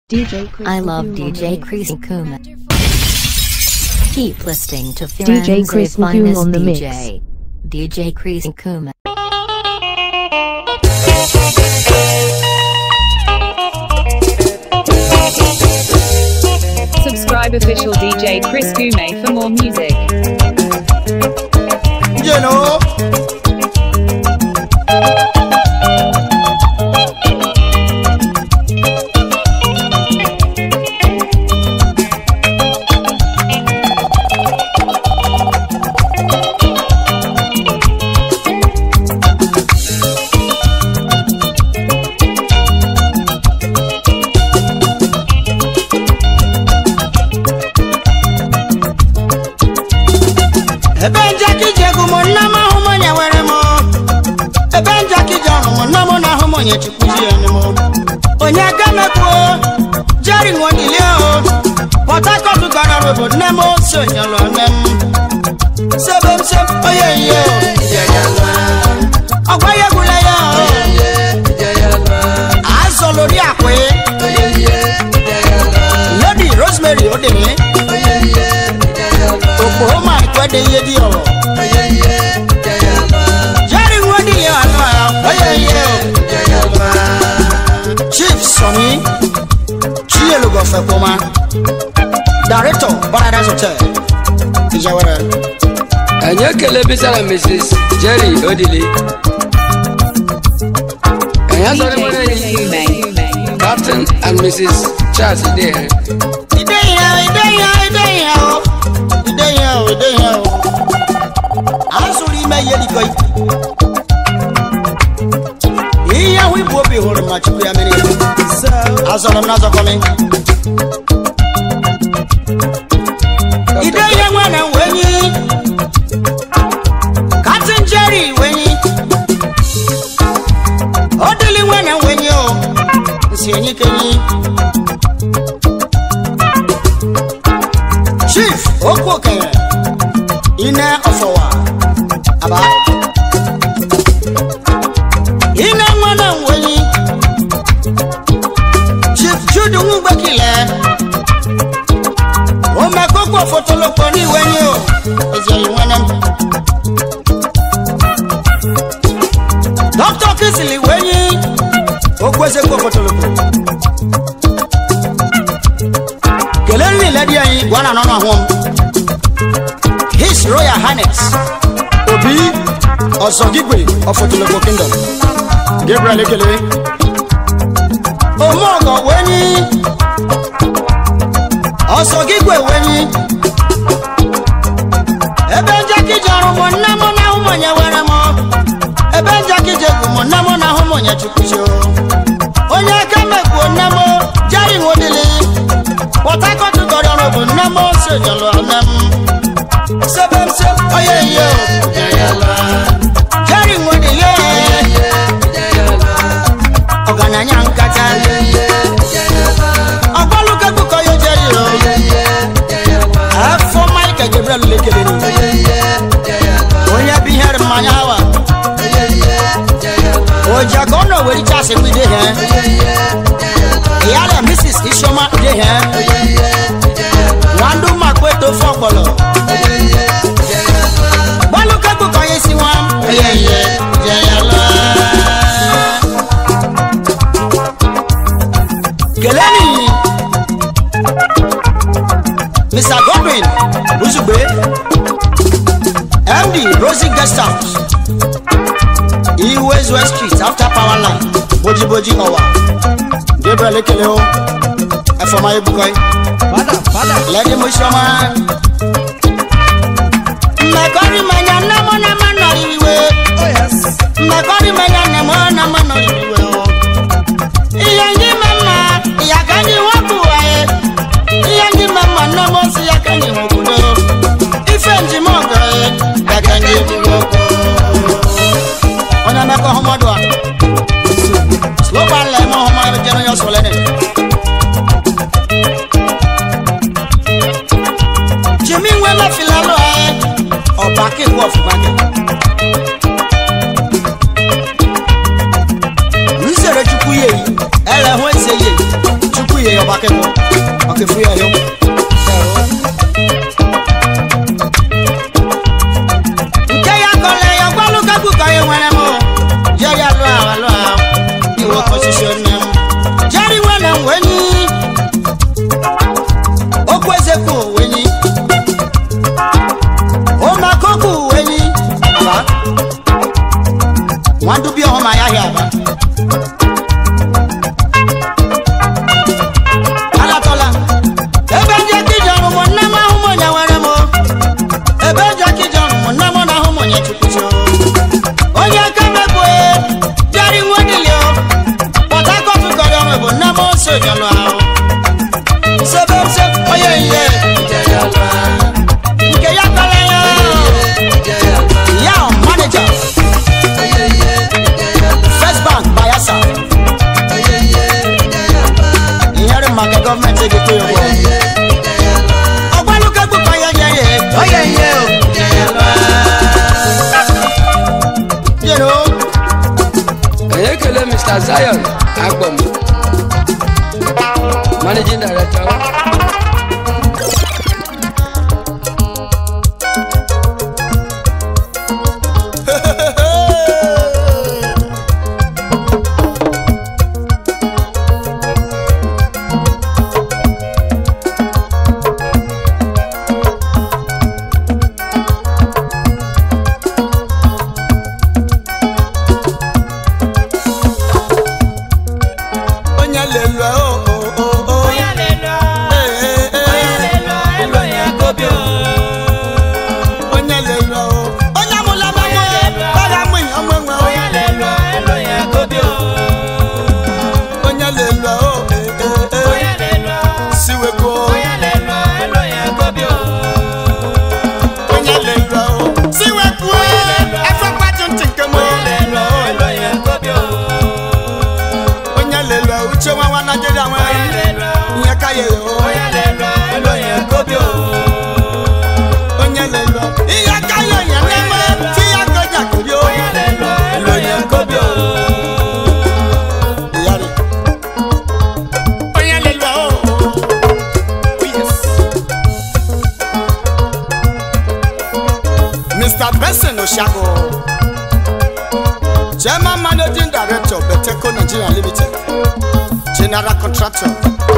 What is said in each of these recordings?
DJ Chris I love Nkume on the DJ mix. Chris Kuma. Keep listening to DJ Firenze Chris Nkume finest on the mix. DJ. DJ Chris Kuma. Subscribe official DJ Chris Gume for more music. You know. ebe njakị ji egwu m nna m ahụ m onye nwere m ebe njakị ji ọhụ m nna m na ahụ m onye chukwuzi enu m onye gamekwuo jeri nwodili o pọt hakọt gara ọrụ obodo nne m ose onyelụ nne m sebe m se onye ihe ọgwa ya egwula ya azọlori akwa lady rosemary odini okporo ma ikwede ihe dị ọrọ jerry nwodi ya anụ ya onye ihe chief soni chielugo fekpoma director paradise hotel ijawere anyị ekele bisara mrs jerry odili anyị asọrọ DJ nwere Chris Gume. captain and mrs charles idere ide ihe ide ihe ide ihe o ide ihe o ide ihe o azụrụ ime ihe dịkọ ihe ahụ ibu obi hụrụ ma chukwu ya mere ya azọrọ m n'azọkọmi ide ihe nwere wenyi katin jeri wenyi odili nwere wenyi o nsi enyi kenyi chief okwu okenye ine ọfọwa aba ine nwana nwenyi chief judu ngbekile omekokwu fotolokpo n'iwenyi o ezieli nwene m dr kisili wenyi okwu ezekwu fotolokpo kelee niile dị anyị gwa na anọ ahụ m his royal highness obi ọzọgigwe ọfọtụlụgbo kingdom gabriel ekele omeọgọ wenyi ọzọgigwe wenyi ebe njakije ọrụ mụ nne mụ na ahụ m onye were m ebe njakije egwu mụ nne mụ na ahụ m onye chukwuzi onye aka mekpuo nne m jari nwodili port harcourt gọrọ ọrụ bụ nne m ose jọlọ nne m sebe m se onye ihe jeri nwodili ọgaranya nkata ọgbalụkekụkọ ya jeri o afọ michael gabriel lekele onye bụ ihe mmanya awa oji aka ọ nọ were chasị kwide ha ìyálẹ̀ mrs isioma dé hẹ́n wọn dún máa pé tó fọ́pọ̀lọ̀ gbọ́lùkẹ́kù kan yé sí wọn yẹyẹ yẹyẹ lọ. kẹlẹ́ nìyí mr godwin lùsùgbé md rosie guest house iwes west street after power line bojiboji ọwa gabriel ekele o ẹfọmọ ebukọ yi lẹni mo sọmọ mmekọri manya nnamọ nama nọrọ iwe mmekọri manya nnamọ nama nọrọ iwe o ihe ndị mama ya ka ndị wọpụ waye ihe ndị mama nnamọ si ya ka ndị wọpụdo ife njem ọgọ ye ya ka ndị ebugo onye mmekọ ọhụmọdụ a slopan lẹ mọ ọmọ ẹbí jẹun yọ sọlẹ nẹ. jimmy ń wẹ́lẹ̀ filẹ̀ lọ ẹ ọba kéwọ́ fúnpákẹ́. ń sèrè chukwu yé yìí ẹ lẹ hún makebo ọkefu ya yo nke ya kọle ya gbalụ kagbu ka ya nwere m jeri alụ ahụ alụ ahụ iwe kọsisi nne m jeri nwere m wenyi okwu ezekwu wenyi omakoku wenyi aba nwadubi ọhụma ya hịa aba alatọla ebe ndị ekije ọrụ mụ nne m ahụ m onye nwere m ebe eji ekije ọrụ mụ nne m na ahụ m onye chukwuchi onye aka mebụ jeri nwedili pọt akọt kọrọ ọrụ bụ nne m ose jọlụ ahụ sebe se onye ihe nke ya kọrọ ya ya manija first bank bayelsa ìyẹrì màkà gọọmenti egi tó yẹ wọ. ọgbọ́nù kẹ́gbù kan yẹ yẹ yẹ ọ yẹ yẹ o. You know, anyị ekele mr zion agbom managing director onye lelu o o o o. Eh, eh, eh. Onye lelu o. Onye amụla m nwa, ọ ga-amụ ihe ọmụ enwe o. Onye lelu o, eh, eh, eh. Siwekwu o. Onye lelu o. Siwekwu o. Efekwaju ntị nke m o. Onye lelu o. Uche nwa nwa Naịjirịa nwe. Ihe ka ya o. Onye lelu o. Ihe ka ya ya na-eme. Ti ya ka ya kụri o. Iyari. Onye lelu o. Oh, yes. Mr. Benson Oshago, Chairman Managing Director, Beteco Nigeria Limited, General Contractor,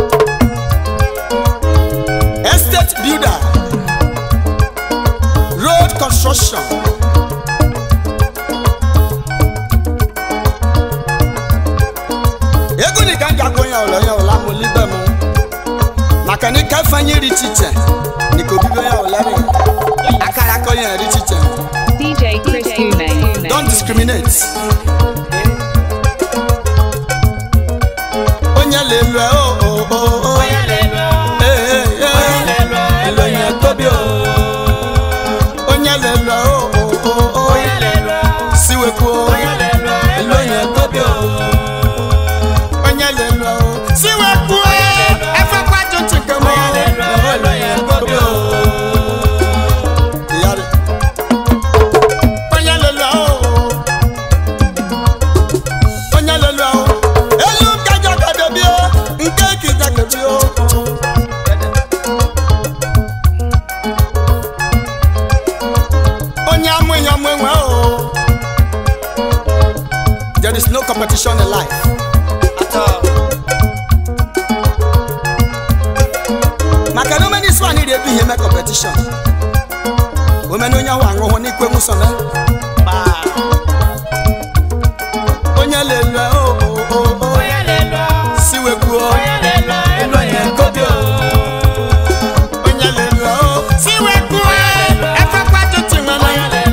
Estate Builder, Road Construction, ego ni ganja gbonya ọlọ ya ọla mo libe mu maka ni kẹfanye ri chiche ni ko bibe ya ọlẹ rẹ akara kọ yẹn ri chiche DJ Chris Gume. don discriminate. onye lè lu ẹ o o o o. Eh, eh, eh. onye lè lu ẹ o o o o. siwekwu o. onye lè lu ẹ o. siwekwu o. ẹfẹ kwaju ntìkẹ mọ. Iyari. onye lè lu ẹ o. onye lè lu ẹ o. elu kẹjọ kẹdẹ bi o nke kìjà kẹbi o. onye amụ ihe ọmụ enwe o. there is no competition in life. At all. maka na omeni isi anyị na-ebi ihe mee competition omeni onye ahụ aṅụhụ n'ikwe nwụsọ na onye lelu o o o o siwekwu o onye lelu o siwekwu o efekwa tụtụ nwere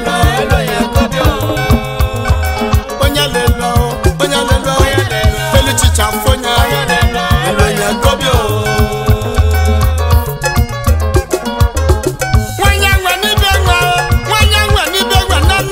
onye lelu o onye lelu o feluchicha fonya onye gobi o nwanyị nwe n'ibe nwe o nwanyị nwe n'ibe nwe nne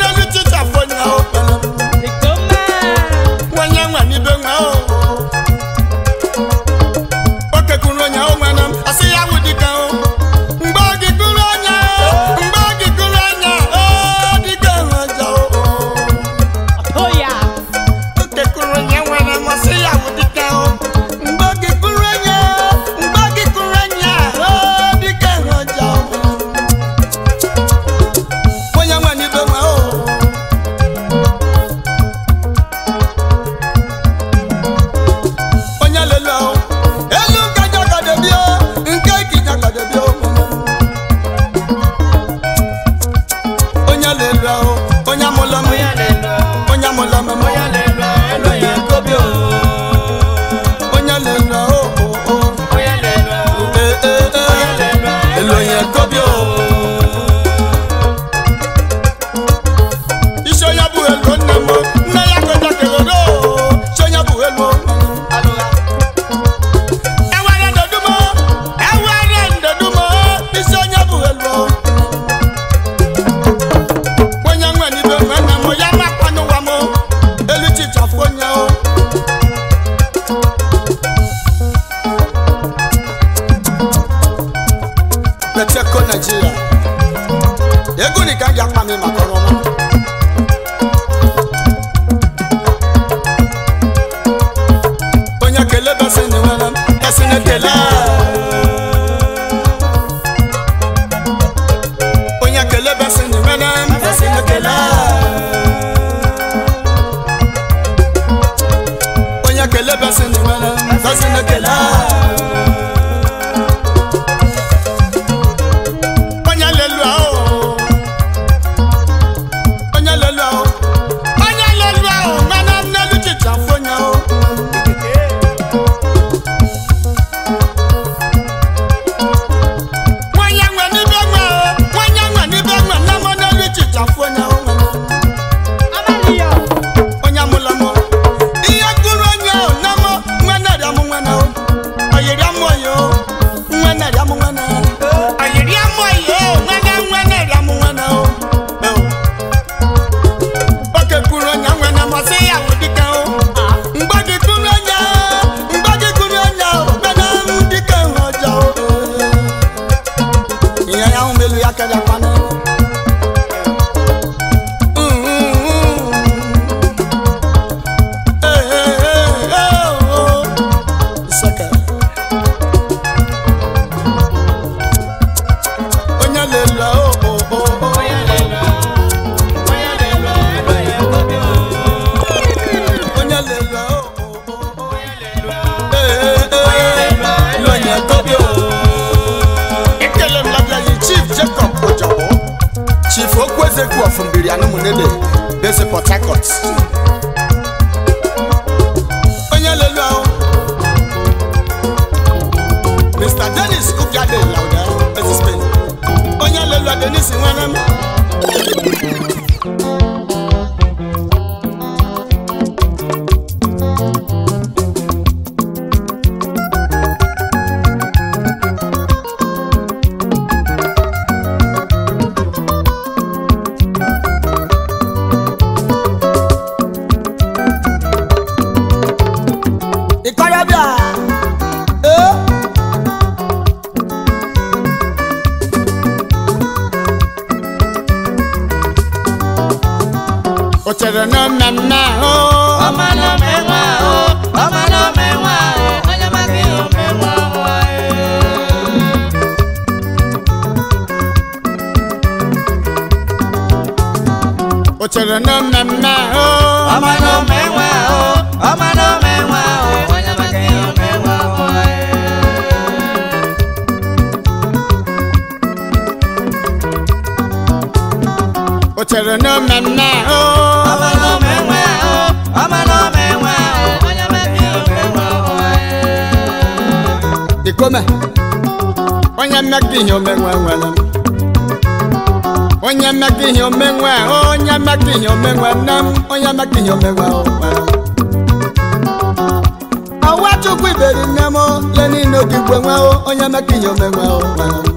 naijiria ego ni ka m ji akpa m maka ọrụ ọma onye kele besi ni nwere besi na ekele onye kele besi ni nwere besi na ekele onye kele besi ni nwere besi na ekele onye lelu ahụ onye lelu ahụ onye lelu ahụ mana nnelu chicha fonye ahụ nwanyị nwe n'ibe nwe o nwanyị nwe n'ibe nwe na mọ n'elu chicha fonye ahụ nwere onye amụla mụ ihe gụrụ onye ahụ na mọ nwe narị amụ nwe na o oyiri amụ oyi o nwe narị amụ nwe na oyiri amụ oyi o nwe na nwe narị amụ nwe na o oke kwuru onye nwe na masị ya wụ dike o mgbe gị kụrụ onye mgbe gị kụrụ onye ahụ mena m dike hụ ọjọọ ihe ya hụ melu ya kere kwana onye lelu o o o onye lelu onye lelu onye lelu onye tobi o ekele m labịa yi chief jacob ojabo chief okwuezekwu ọfụmbiri anụmụnede bese port harcourt onye lelu ahụ mr dennis ubiade lauda ezi spain onye lelu a denis nwere m ìkọ́yọ́bíà ee. o chere na mmemme ahụ ọma na omenwe ahụ ọma na omenwe ahụ onye maka ihe omenwe ahụ anyị o chere na mmemme ahụ ọma na omenwe ahụ ọma na omenwe ahụ onye maka ihe omenwe ahụ anyị o chere na mmemme ahụ ọma na omenwe ahụ ọma na omenwe ahụ onye maka ihe omenwe ahụ anyị ikome onye mmekọ ihe omenwe nwere m onye mmekọ ihe omenwe onye mmekọ ihe omenwe nne m onye mmekọ ihe omenwe ahụ nwere m ọwa chukwu iberi nne m leni n'ogigwe nwe onye mmekọ ihe omenwe ahụ nwere m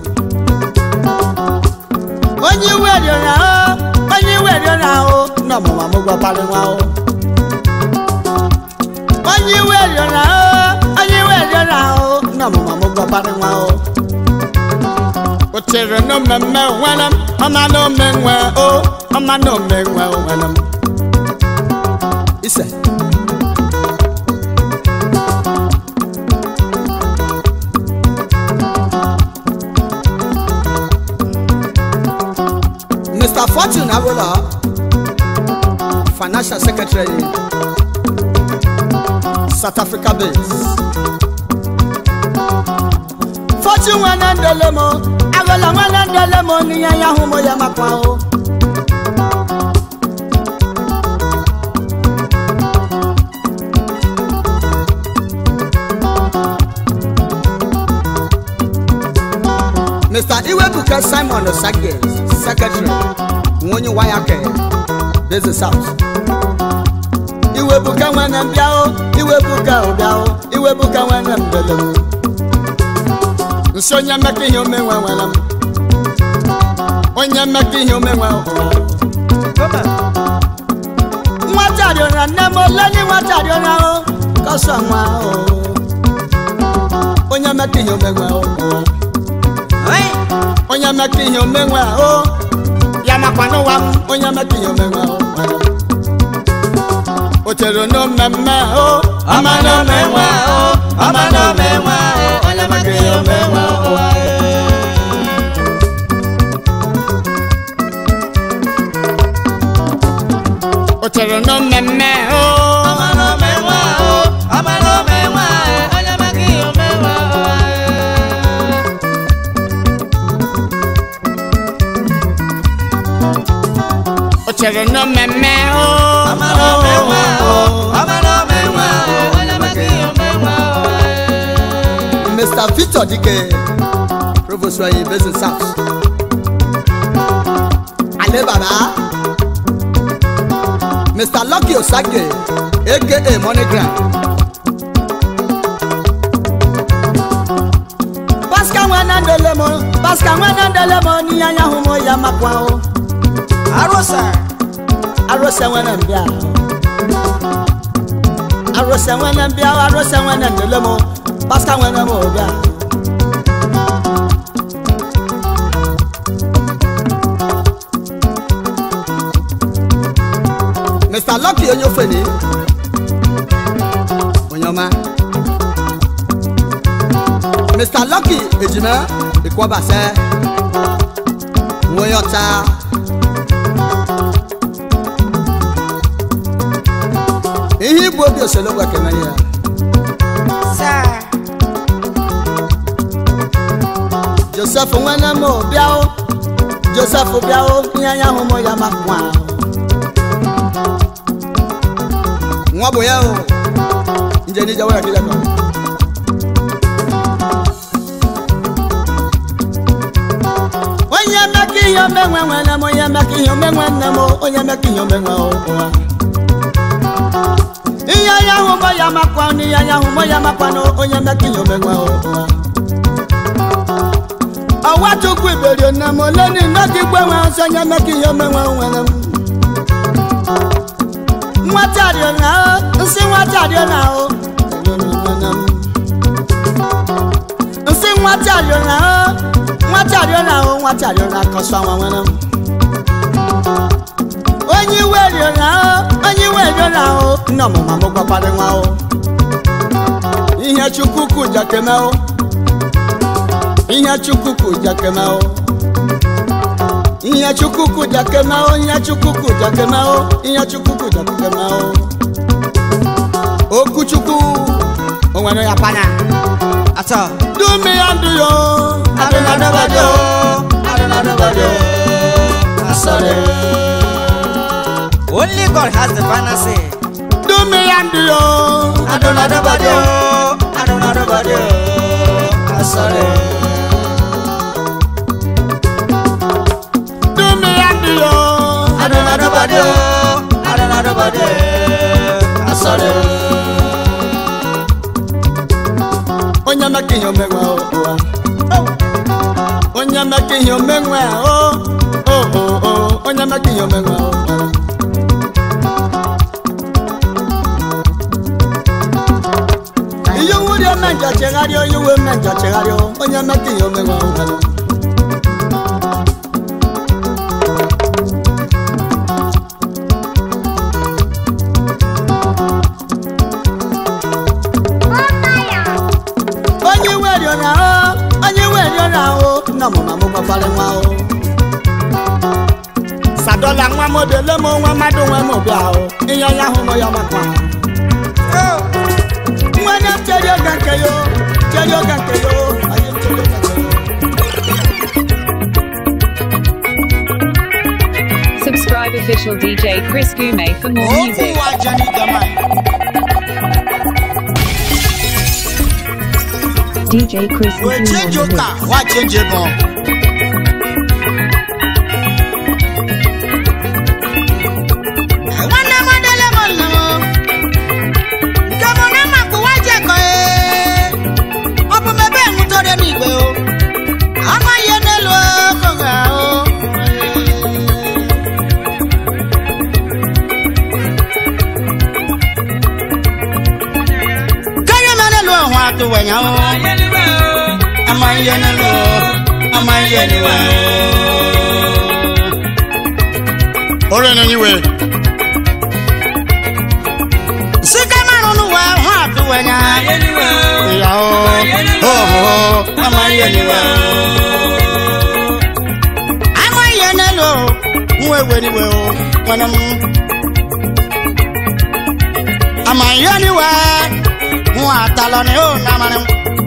onye iwe rịọrọ ahụ onye iwe rịọrọ ahụ nọ mụma m gwapara nwa ahụ onye iwe rịọrọ ahụ onye iwe rịọrọ ahụ nọ mụma m gwapara nwa ahụ o chere na mmemme nwere m ọma na omenwe o ọma na omenwe nwere m ise Mr. Fortune Agola, Financial Secretary, South Africa base. Fortune nwanne ndele m, Agola nwanne ndele m n'ihe ya hụ m ya makwa o. Mr. Iwebuka Simon Osage, Secretary, Nwonyi Wayake, Beze South. Iwebuka nwanne m bịa o, Iwebuka o bịa o, Iwebuka nwanne m bịa o. Nsi onye mmekọ ihe omenwe nwere m. Onye mmekọ ihe omenwe nwere m. Nwata rịọrọ nne m ole ni nwata rịọrọ o, kọsọ nwa o. Onye mmekọ ihe omenwe nwere m. onye meka ihe omenwe o ya makwa n'ụwa m onye meka ihe omenwe o o chere no mmemme o ọma n'omenwe o ọma n'omenwe o onye maka ihe omenwe ụwa o chere no mmemme o ọma n'omenwe o ọma n'omenwe o onye maka ihe omenwe ụwa o chere no mmemme o ọma n'omenwe o ọma n'omenwe o onye maka ihe omenwe ụwa Mr. Victor Dike, Provost Waye, Basin South. Ale Baba, Mr. Lucky Osage, aka MoneyGram. Pascal Wanandelemo, Pascal Wanandelemo, ni anya humo ya makwa o. arosa Arose Wanambia. Arose Wanambia, Arose Wanandelemo, Pascal Wanamobia. Mr. Lucky Onyofeni. Onyoma. Mr. Lucky Ejima Ikwabase. Nwoyota. Ihe igbu obi oselogbo ekene ya. Joseph nwene m bịa o. Joseph bịa o, ihe anya hụ m ya makwa o. nwa bụ ya o nje n'ije were kịja kọ onye meka ihe omenwe nwere m onye meka ihe omenwe nne m onye meka ihe omenwe ụwa ihe anya hụ mọ ya makwa n'ihe anya hụ mọ ya makwa na onye meka ihe omenwe ụwa ọwa chukwu iberio nne m ole ni n'oge igwe nwe nsọ onye meka ihe omenwe nwere m nwata rịọna nsị nwata rịọna o nsị nwata rịọna o nwata rịọna o nwata rịọna kọsọ nwa nwere m onye iwe rịọna o onye iwe rịọna o nne ọmụma m gwakwara nwa o ihe chukwu kwu jakeme o ihe chukwu kwu jakeme o ihe chukwukwu jakeme o ihe chukwukwu jakeme o ihe chukwukwu jakeme o okwu chukwu o nwere ya panya atọ dumi ya ndụ yo adịnadọbadị o adịnadọbadị o asọrị only god has the final say dumi ya ndụ yo adịnadọbadị o adịnadọbadị o asọrị dumi ya ndụ yo adịnadọbadị o adịnadọbadị o asọrị onye meka ihe omenwe ụwa onye meka ihe omenwe o o o o onye meka ihe omenwe ụwa ihe wuri ome nja chegharịa onye uwe ome nja chegharịa onye meka ihe omenwe ụwa onye iwe rịọra o onye iwe rịọra o nna ọmụma m gbakwara nwa o sadola nwa m obele m nwa mmadụ nwe m bịa o ihe onye ahụ m ya makwa nwere chere oge nke yo chere oge nke yo onye chere oge nke yo Subscribe official DJ Chris Gume for more okwu music. ụwa jeni gama DJ Chris wee Nkume chenji on the ụka mix. wa chenji ego nwanne m adịla m nna m nke bụ na mma kpụwa ji eko ee ọ bụ mebe nwụtọrọ n'igwe o ama ihe n'elu ogo ga o kanye m n'elu ọhụ atụ wenya o ama ihe n'elu amaghị niwe ore na nyiwe sika marụ n'ụwa hụ atụwenya ya o oho amaghị niwe amaghị n'elu nwa ewe niwe o nwere m amaghị niwe hụ atalọ na o na amarị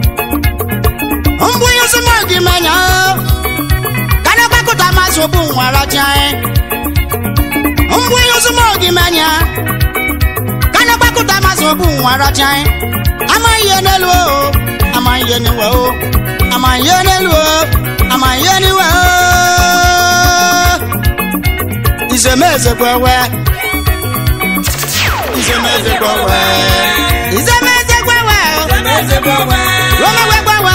m mgbe onye sọmọ gị menya kana gbakọta masị obu nwara ji anyị mgbe onye sọmọ gị menya kana gbakọta masị obu nwara ji anyị amaghị ihe n'elu o amaghị ihe n'iwe o amaghị ihe n'elu o amaghị ihe n'iwe o izemeze gwewe izemeze gwewe izemeze gwewe lomegwe gwewe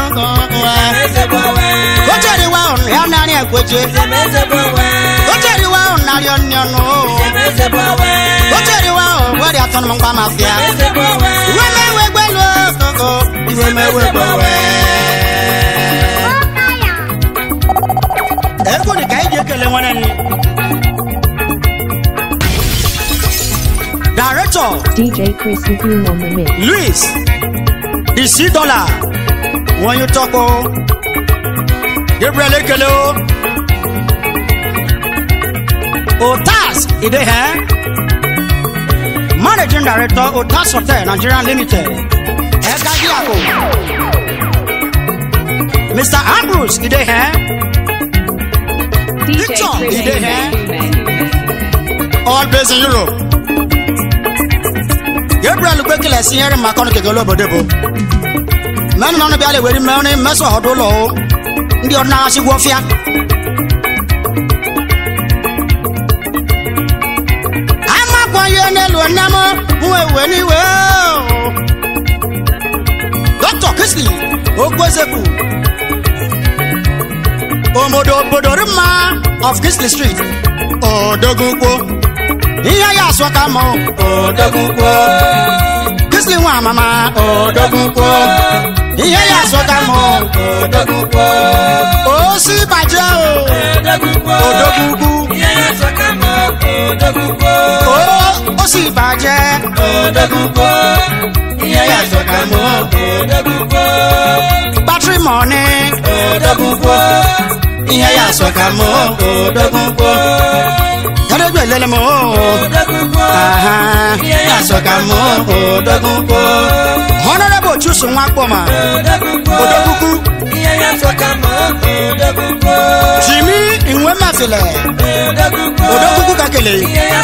okoko kocheriwa ọnụ ya narị ekweche kocheriwa ọnụ narị ọnụ ọnụ kocheriwa ọnụ wari atọnụ mgba mafia iwe mewe gbelu okoko iwe mewe gwewe ego dị ka iji ekele nwere nni director DJ Chris Nkume on the mix. louis the sea dollar wọn yóò tọkọ gabriel ekele o otas ide hẹ managing director otas hotel nigeria limited ẹka díàkó mr ambrose ide hẹ DJ Victor, Chris you dey hear? Nkume. all based in europe gabriel gbẹkẹlẹ sí ẹrin makọni kẹkẹ olóbòde bo mẹnu nánú bí alẹ wẹrí mẹrin mẹsàn ọdún lọ o ndí ọdún náà sí wọfíà. amakọ yẹ nílùú ẹnẹmọ fún ewé níwé o dr kisley ogbózeku omodo obodo rimma of kisley street odogugbo ihe ya asọ ka mọ odogwugwo kisley nwa amama odogwugwo ihe ya asọ ka mọ odogwugwo osi bàjẹ́ o odogwugwu o osi bàjẹ́ odogwugwo ihe ya asọ ka mọ battery money odogwugwo ihe ya asọ ka mọ odogwugwo yàrá lele mọ aha ya asọ ka mọ odogwugwo honorable chusu nwa kpọma odogwugwu jimmy inwe mafilẹ odogwugwu kakele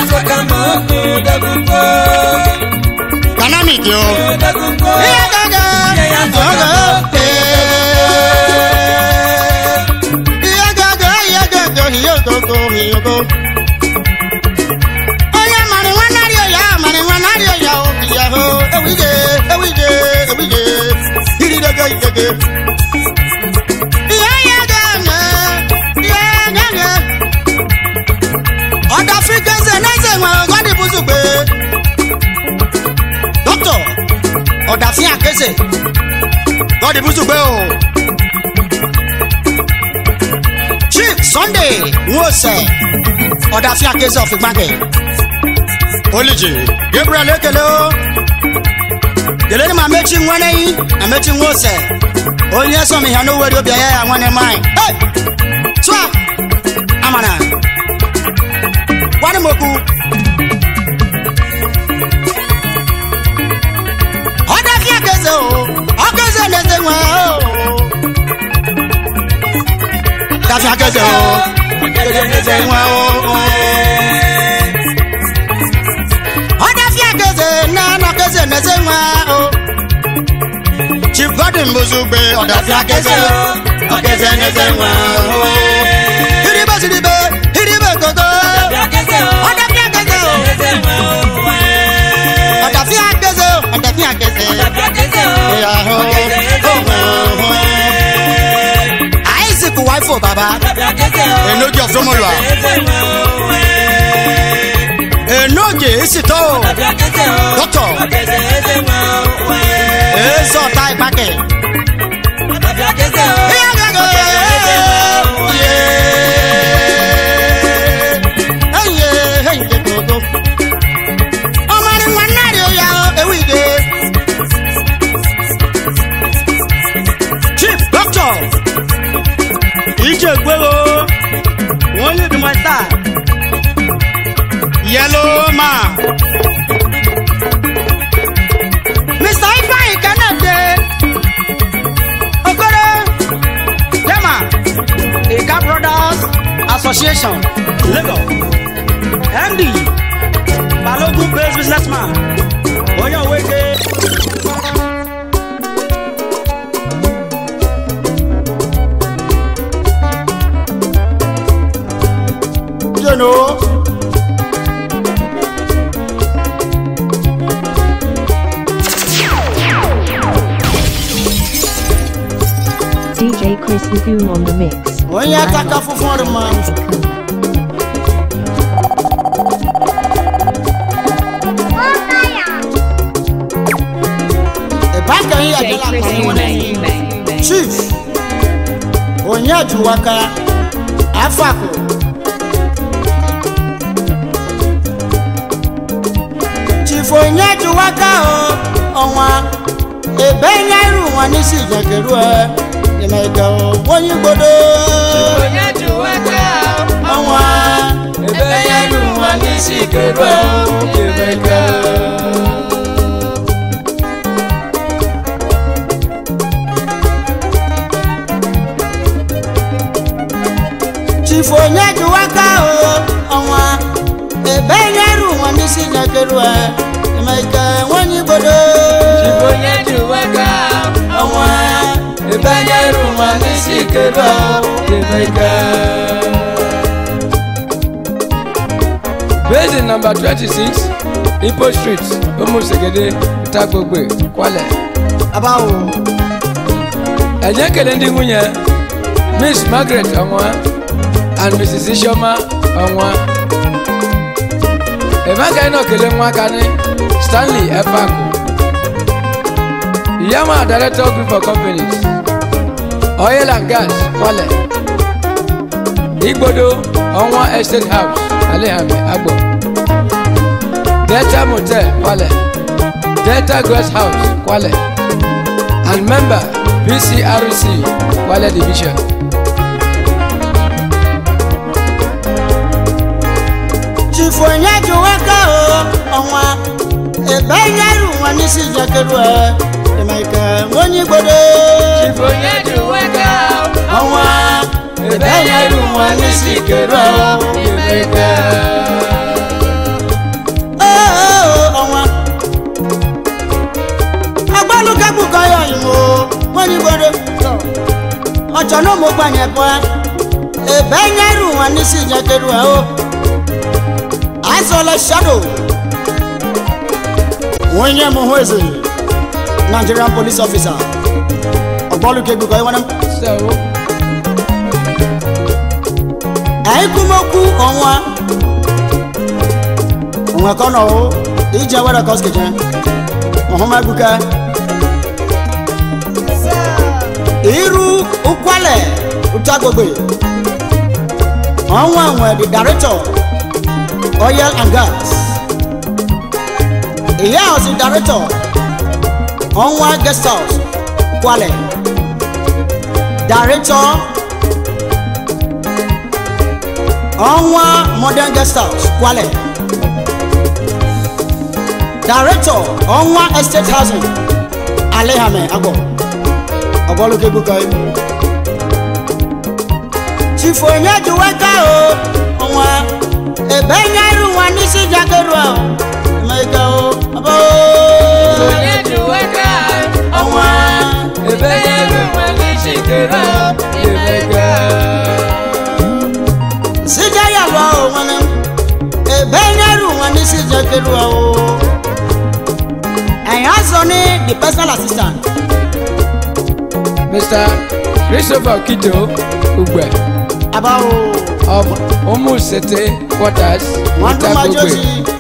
dynamic yo ihe gaga oge ihe gaga ihe gaga ihe ogogo ihe ogo onye mara nwa narị ọya mara nwa narị ọya o ya ho ewije ewije ewije iridege idege ihe ya gaga ihe gaga ọdafrika eze na eze nwe ọgọdị bụzugbe dọkịta ọ̀dàfín àkéṣe lọ́ọ̀dì bùsùgbé o. chief sunday nwose ọ̀dàfín àkéṣe ọ̀fìgbàgẹ̀ olùjì gabriel ekele o. kele ni ma mechi nwene yi na mechi nwose onye sọmi ha n'oweri obi ya ya nwanne mai. Hey! tụa amana gwanị m okwu ọdafíà kẹsẹ o ọkẹsẹ lẹsẹ wọn o. dafíà kẹsẹ o ọkẹsẹ lẹsẹ wọn o. ọdafíà kẹsẹ nánà kẹsẹ lẹsẹ wọn o. chief godwin bozugbe ọdafíà kẹsẹ o ọkẹsẹ lẹsẹ wọn o. hiribe siribe hiribe gogo ọdafíà kẹsẹ o ọdafíà kẹsẹ o ọdafíà kẹsẹ o. Isaac wifo baba enoji of somolua enoge esito dọkítọ ezọta ìpàkẹ. egbe o wọn yóò dùn mọ́ sáà. Yellow man. mr ifeanyi kennedy okoro dema ika brothers association lagos md balogun based businessman onye oweke. You know. DJ Chris Lagoon on the mix. Onye ataka funfun rẹ ma. Ìbákan yìí DJ àjọlá Chris kan wọn Ume. ní. Ume. Chief Onyejuwaka Afako. Chief Onyejuwaka o ọnwa ebe nye iru wọn ní sí ìjẹkẹrù ẹ ìmẹ̀gẹ̀ o wọ́n yí gbọdọ̀ onye juwaka ọnwa ebe ya ru nwa n'isi keru emeka Chief Onyejuwaka o ọnwa ebe nye iru wọn ní sí ìjẹkẹrù ẹ ìmẹ̀gẹ̀ wọ́n yí gbọdọ̀ onye juwaka ọnwa ebe ya ru nwa n'isi keru emeka Based in number 26, Ipo Street, Omusegede, Itagbogbe, Kwale. abawo. Ẹ̀jẹ̀ kele ndị nwunye Miss Margaret Ọnwa and Mrs. Isioma Ọnwa. Emeka náà kele nwa aka ní Stanley Efaku. Iyama Director Group of Companies, Oil and Gas, Kwale. Igbodo Ọnwa Estate House, Alehame, Agbo. Delta Motel, Kwale. Delta Guest House, Kwale. and member PCRC Kwale Division. Chief Onyejuwaka o ọnwa ebe nyeru wọn ní sí ìjẹkẹrù ẹ ìmẹ̀kẹ̀ wọ́n yí gbọdọ̀ onye juwaka ọnwa ebe ya ru nwa n'isi keru emeka ọnwa agbálùkẹ́kù kọyọ̀ ìmọ̀ wọ́n yí gbọdọ̀ ọjọ́ náà mo gbàyẹ̀ pọ̀ ebe nyeru wọn ní sí ìjẹkẹrù ẹ o àìsọ̀lẹ̀ shadow wọ́n yẹ mu hó èzè nigerian police officer ọgbọ́lùkẹ́kù kọyọ̀ wọn náà. So, àìkúmọ́kú ọ̀wọ́n ọ̀wọ́n kan náà ó ìjẹ́ wẹ́rẹ́ kọ́sìkì jẹ́ ọ̀hún máa gbúkẹ́. irú ukwalẹ̀ utagbogbe ọ̀wọ́n àwọn ẹ̀dì director oil and gas ìyá ọ̀sìn director ọ̀wọ́n guest house kwalẹ̀ director. ọnwa modern guest house kwale director ọnwa estate housing alehame agbo ọgbọlókè gbúkọ yìí chifu onyejuweka o ọnwa ebe nyairu nwa n'isi jakeru a emeka o ọbọ onye juwaka ọnwa ebe ya ru nwa n'isi keru emeka sija ya lọ o nwanne m ebe nyairu nwa n'isi jakeru a o ẹ̀yìn azọ ní the personal assistant. Mr. Christopher Kito Ugbe abawo of Omusete Quarters, wọn tún máa jó sí Itagbogbe. i.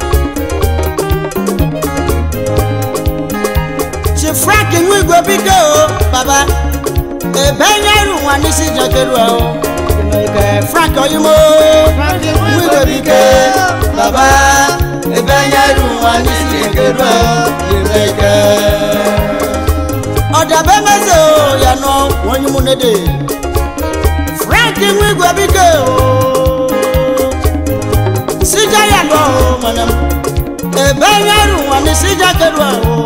ṣe frank inú ìgò bídé o bàbá ẹbẹ yẹrù wọn ní sí jẹkẹrù ẹ o ìmọ̀ọ́kẹ́ frank ọyúnmọ́ inú ìgò bídé bàbá ẹbẹ yẹrù wọn ní sí jẹkẹrù ẹ o ìmọ̀ọ́kẹ́. ọ̀dà bẹ́ẹ̀ mẹ́sẹ̀ o yànnà wọ́n yín mú nédè frank frank nwa igwe bike o sija ya lọ o mana m ebe nye ru nwa ni sija kedu a o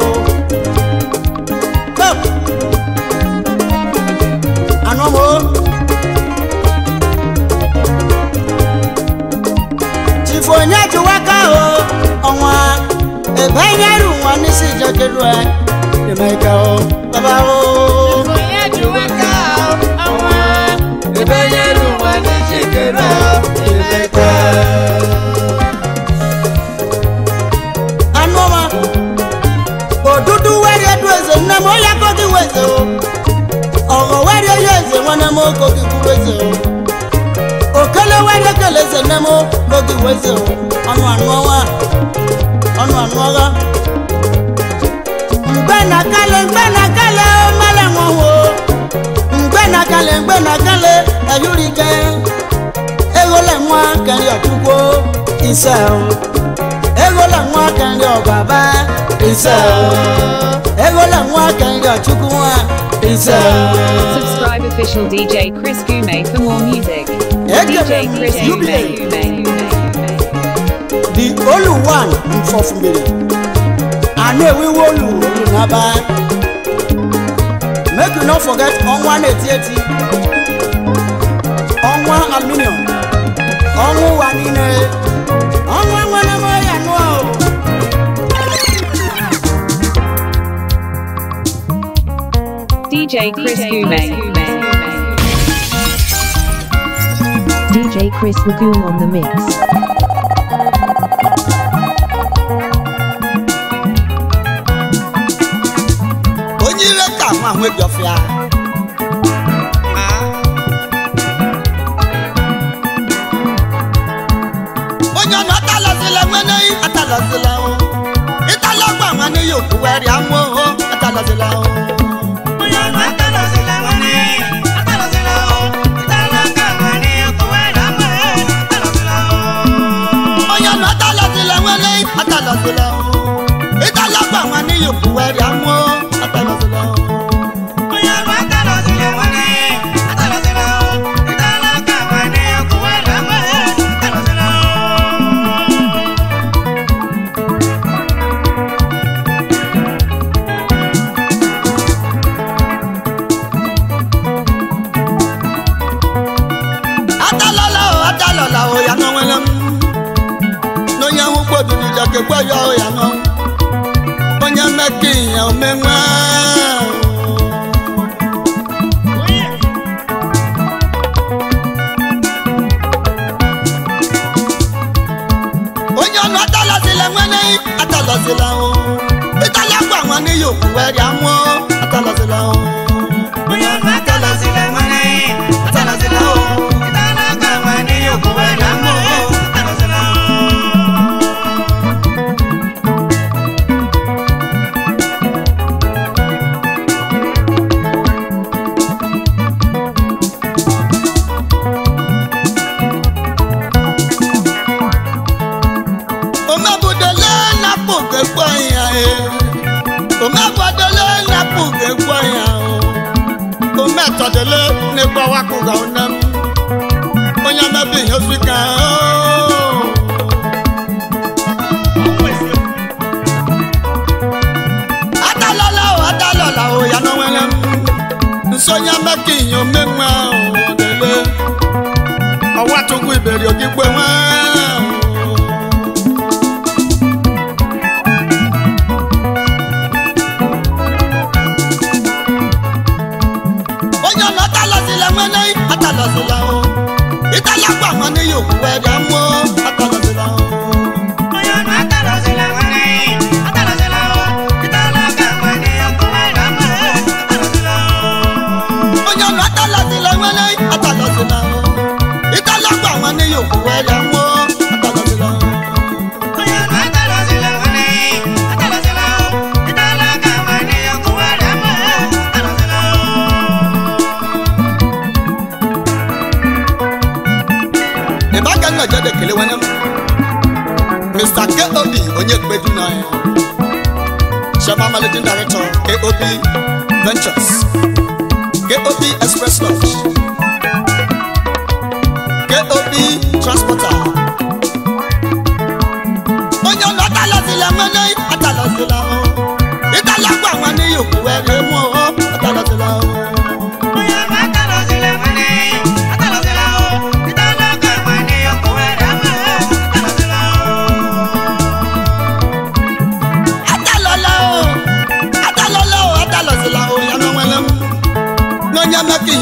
Go. anọ m o chifu onye jụwa ka o ọnwa ebe nye ru nwa ni sija kedu a eme ka o baba o. onye ji waka ọnwa ebe nyere ụwa n'ijikere imekwe anụ ọma odudu wari edu eze nne m onye akọghị weze o ọghọ wari onye eze nwanne m okoghị kwuru eze o okele wari ekele eze nne m okoghị weze o ọnụ anụ ọnwa ọnụ anụ ọgha mgbe na kale mgbe na kale o mele nwanwo mgbe na kale mgbe na kale eyurike eghole nwa keri ọchukwu ise o egola nwa kẹrin ọgbàbá ìṣe egola nwa kẹrin ọchukwu nwa ìṣe. Subscribe official DJ Chris Gume for more music. Eke DJ Chris you Gume. be- Gume, Gume, Gume. the only one nfọfumere àná ewéwó olù olù n'aba make you no forget ọnwa na-eti eti ọnwa aluminium ọnwụ ụwa niile ọnwa nwere m ya nụọ o. DJ Chris Gume. DJ Chris Lagoon on the mix. onye ire ka nwa ahụ ebi ọfịa onye ọnụ atalazila nwene atalazila o ịtalagba nwanne ya okwu were amụ o atalazila o onye ọnụ atalọzila nwanne atalọzila o ịtala aka nwanne okowere ama atalọzila o onye ọnụ atalazila nwene atalazila o ịtalagba nwanne ya okwu were amụ o atalazila o onye ọnụ atalọzila nwanne atalọzila o ịtala aka nwanne okowere ama atalọzila o atalala o atalala o ya nọ nwere m n'onye ahụ kpoduru jakekwe ya o ya nọ onye mmeke ya omenwe onye ọnụ atalazila nwere atalazila o ịtala gwa nwanne ya okwu were amụọ atalazila o onye ọnụ atalọzila nwanne atalọzila o ịtala aka nwanne okowere ama atalọzila o omebudole napụ gekwe ya e omebudole napụ gekwe ya o ometọdele n'egbawakwụga onem onye mebi ihe osika adalala o adalala o ya n'onwere m nso onye meka ihe omenwe o dele ọwatụgwu iberi ogigbe nwa onye ọnụ atalazila nwene atalazila o ịtalagba nwanne ya okwu were amụọ atalazila o onye ọnụ atalọzila nwanne atalọzila o ịtala aka nwanne okowere ama atalọzila o onye ọnụ atalazila nwene atalazila o ịtalagba nwanne ya okwu were amụọ atalazila o onye ọnụ atalọzila nwanne atalọzila o ịtala aka nwanne okowere ama atalọzila o ebe aka nna jede kele nwanne m mr kob onye kpedu na ya chairman managing director kob ventures kob express lodge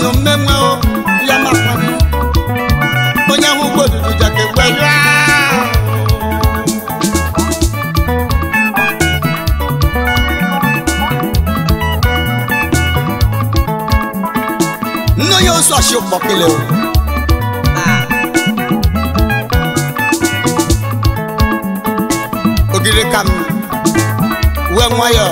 ihe mmemme o ya makwana onye hụ ugbo odudu jake gwe ya nne onye osu ashi ụkpọkele o ogiri kam wee nwayọọ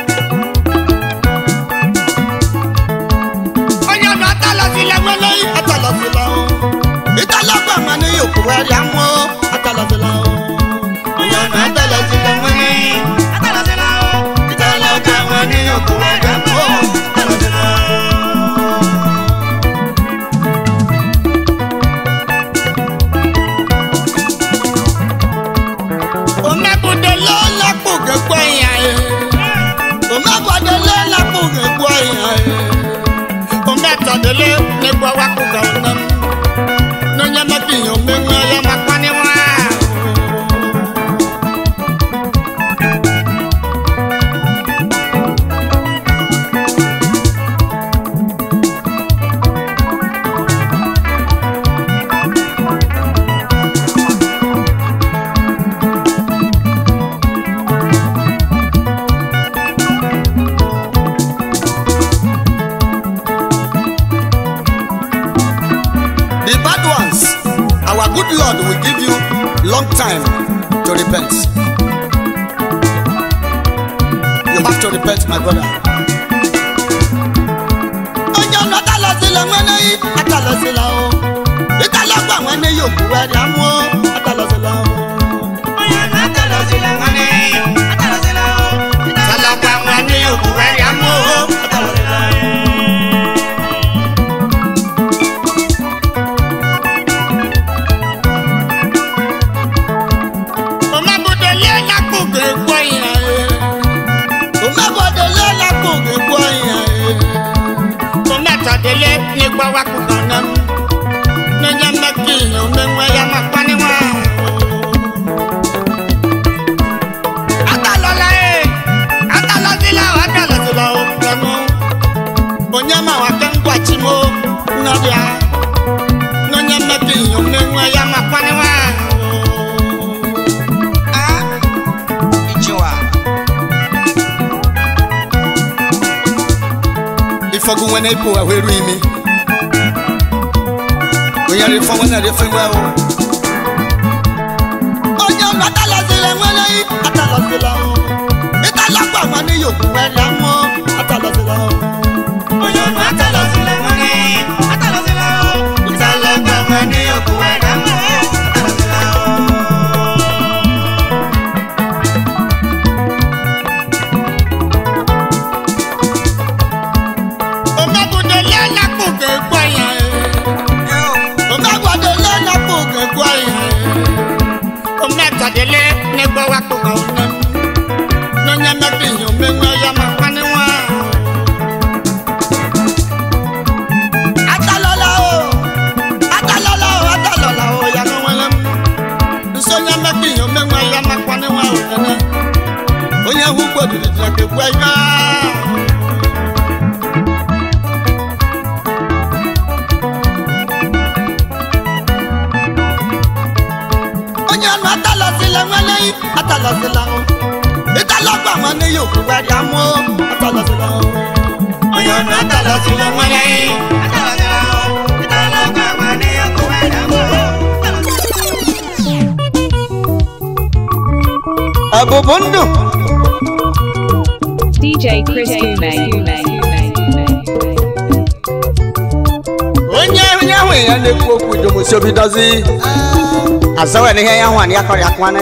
onye ọdọ atalọsílẹ wẹlẹ atalọsílẹ o ìtàlọgbà mà ní yòókù rẹ rí amọ atalọsílẹ o onye ọdọ atalọsílẹ wẹlẹ ìtàlọgbà mà ní yòókù rẹ rí amọ atalọsílẹ o. omebudele lakpo gekpo ya ye omebudele lakpo gekpo ya ye ometɔdele negbo wakpo gawo nam n'onye mebi yi omeŋue ya makpani wa. The bad ones, our good Lord will give you long time to repent. You have to repent, my brother. Ọjọ́ ọ̀nà tálọ̀ sílẹ̀ wọ́n ní àtàlọ́ sílẹ̀ o. Ìtàlọ́gbà wọn ní yòókù ẹ̀rí àmú àtàlọ́ sílẹ̀ o. Ìtàlọ́gbà wọn ní yòókù ẹ̀rí àmú àtàlọ́ sílẹ̀ o. omabodele lakpoge gbɔ yan ye omabodele lakpoge gbɔ yan ye ometɔdele ne gbɔ wa ko ganam ne nye meki omeŋue ya ma kpani wa. atalɔla ye atalɔsila o atalɔsila o gbɛnu onye ma wa ke ŋgɔ tsi mo nɔdia ne nye meki omeŋue ya ma kpani wa. ifɔgu wɛnɛ ipo ahweru imi onyari fɔ wɛnɛ de fɛn wɛ o. onye ọnụ atalọsílẹ̀ wẹlẹ yìí atalọsílẹ̀ o ìtàlọ́gbà wọn ní yòókù wẹlẹ mọ́ atalọsílẹ̀ o. onye ọnụ atalọsílẹ̀ wẹlẹ yìí atalọsílẹ̀ o ìtàlọ́gbà wọn ní yòókù wẹlẹ mọ́ atalọsílẹ̀ o. omegudele lakpoge gbɔ yan ye omegudele lakpoge gbɔ yan ye ometɔdele ne gbɔ wa kpoga wo nam n'onye mebi yi omeŋue ya ma kpani wa. atalɔla o atalɔla o atalɔla o ya ne wɛlɛm nsonye mebi yi omeŋue ya ma kpani wa o nene onye hu gbɔdodi dze ke gbɔ ya. onye ọnụ atalọsílẹ̀ nwere yìí atalọsílẹ̀ o ìtàlọ́gbà wọn ní yòókù wẹ̀rí amú atalọsílẹ̀ o. onye ọnụ atalọsílẹ̀ nwere yìí atalọsílẹ̀ o ìtàlọ́gbà wọn ní yòókù wẹ̀rí amú. ẹ̀bùbù ń dùn. DJ Chris Gume. onye onye ahụ ya na-ekwu okwu idomosi obi dozi azawa n'ihe ya hụ anyị akọrọ ya kwana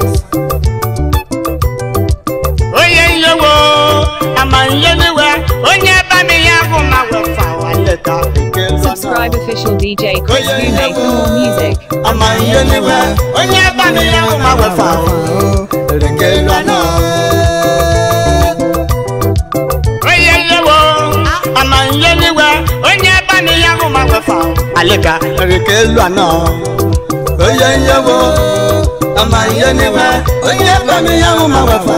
onye nyewo ama nye niwe onye ba mi ya hụ ma wefa waleta Subscribe official DJ Chris Gume for more music. ama nye niwe onye ba mi ya hụ ma wefa ereke lwana onye nyewo ama nye niwe onye ba mi ya hụ ma wefa aleka ereke lwana onye nyewo ama nye niwe onye ba mi ya hụ ma wefa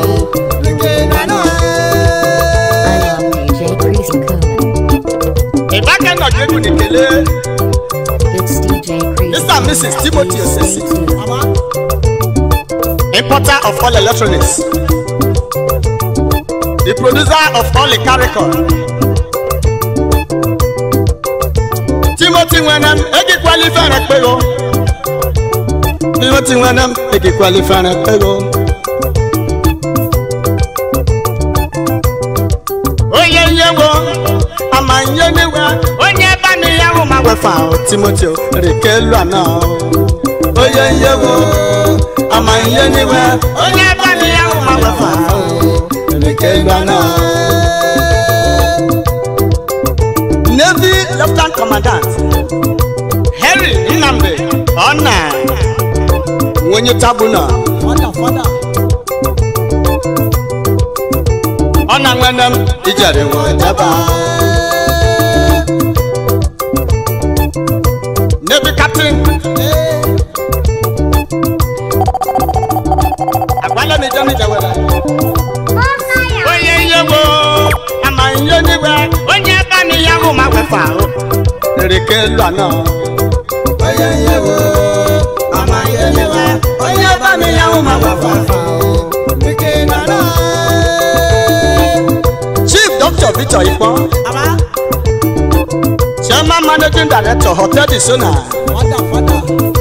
ereke lwana I am DJ Chris Nkume. ịbaka nọdụ egwu na ekele It's DJ Crease. Mr. and Mrs. Timothy Osesi. Baba. importer of all electronics the producer of all the record timothy nwenem egikwala ifere kpego timothy nwenem egikwala ifere kpego onye nyewo ama nye niwe onye bani ya hụ ma wefa o timothy o rikelu ana o onye nyewo ama nye niwe onye bani ya hụ ma wefa o rikelu ana navy lieutenant commandant henry nnamdi ọna nwenye tabuna Fada, fada. ọna nwenem ijere nwe jaba navy captain agbala mi jẹ mi jẹ wẹrẹ. onye ihe bụ ama ihe n'igwe onye ebe na ihe ahụ ma wefa ahụ erike elu anọ onye ihe bụ ama ihe n'igwe onye ebe na ihe ahụ ma wefa ahụ erike elu anọ chief dr victor ikpọ Baba. chairman managing director hotel di sona Fada, fada.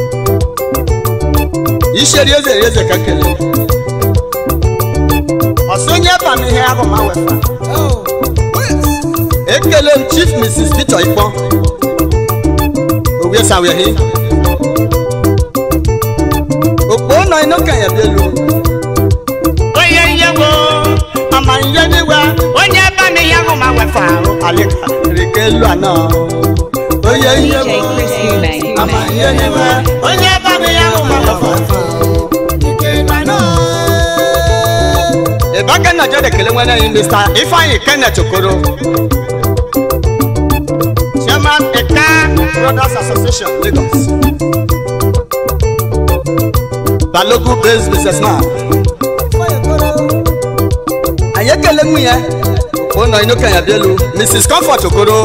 iseri eze eze kekele ọsonye ebe na ihe ahụ ma wefa Oh. ekele m chief mrs victor ikpọ owie sawehi okpo nọ inú kẹyẹ bí elu. onye ihe wo ama ihe niwe onye ebe na ihe ahụ ma wefa ahụ alika rike elu anọ onye ihe DJ wo Chris Ume. ama ihe niwe onye ebe na ihe ahụ ma wefa ahụ rike elu anọ. ìbákẹ́ náà jẹ́ ìdẹ̀kẹ̀lẹ́ wọn lẹ́yìn mr ifeanyi kenneth okoro chairman eka brothers association lagos balogun based businessman ayekele mu yẹ ọ̀nà inú kẹyà bíẹ́lu mrs comfort okoro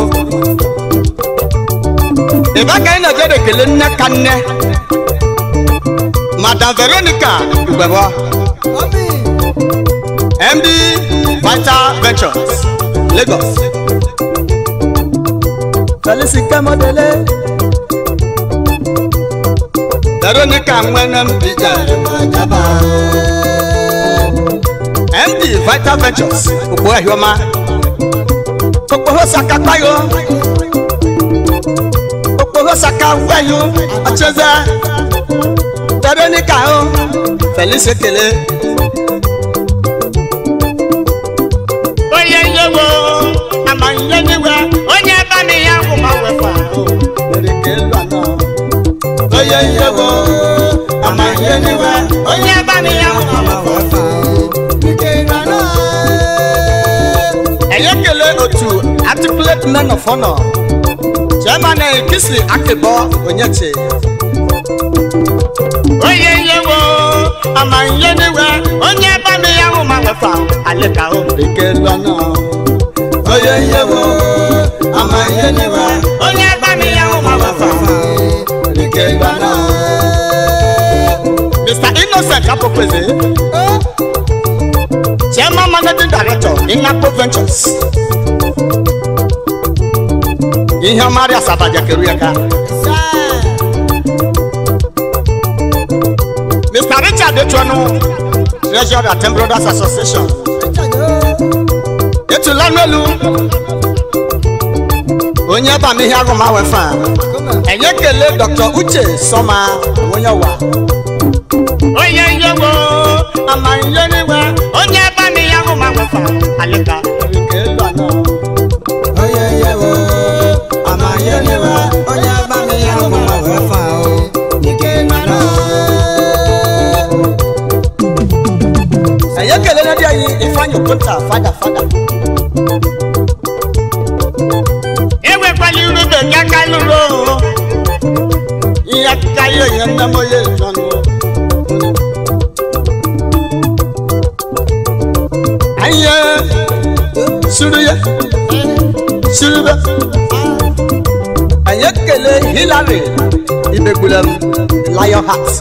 ìbákẹ́ náà jẹ́ ìdẹ̀kẹ̀lẹ́ nnẹ́kanẹ́ madam veronica ìgbẹ̀bọ. Obi. MD Vital Ventures Lagos. Felicite Modele. Veronica Nwenem Bija Jaba. MD Vital Ventures Okpo Ehioma. Okpoho Saka Payo. Okpoho Saka Weyo Acheze. Veronica o. Felice Kele. onye ihe wo ama ihe niwe onye ebe na ihe ahụ ma wefa erike elu anọ onye ihe wo ama ihe niwe onye ebe na ihe ahụ ma wefa erike elu anọ enye kele otu articulate men of honor chairman kisi akịbọ onyechi onye ihe wo ama ihe niwe onye ebe na ihe ahụ ma wefa aleka o erike elu anọ onye ihe wo ama ihe niwe onye ebe na ihe ahụ ma wefa erike elu anọ mr innocent apokweze chairman managing director inapo ventures ihe ọmarị asabaja keru ya ka mr richard etuonu treasurer ten brothers association etula n'elu onye bam ihe agụma wefa enye kele dr uche sọma onye wa onye ihe wo ama ihe niwe onye bam ihe agụma wefa alika erike elu anọ onye ihe wo ama ihe niwe onye bam ihe agụma wefa o ike elu anọ ẹ̀yẹ́ kẹlẹ́ lẹ́dí ẹ̀yìn ìfáyín òkúta fada fada. ewé pali rúbẹ̀ kíákà lóró ìyá kíkà yé yẹn ń dámọ́ yé ìjọnu. ayé suruyẹ surubẹ anyị ekele hilary ibegbulem lion heart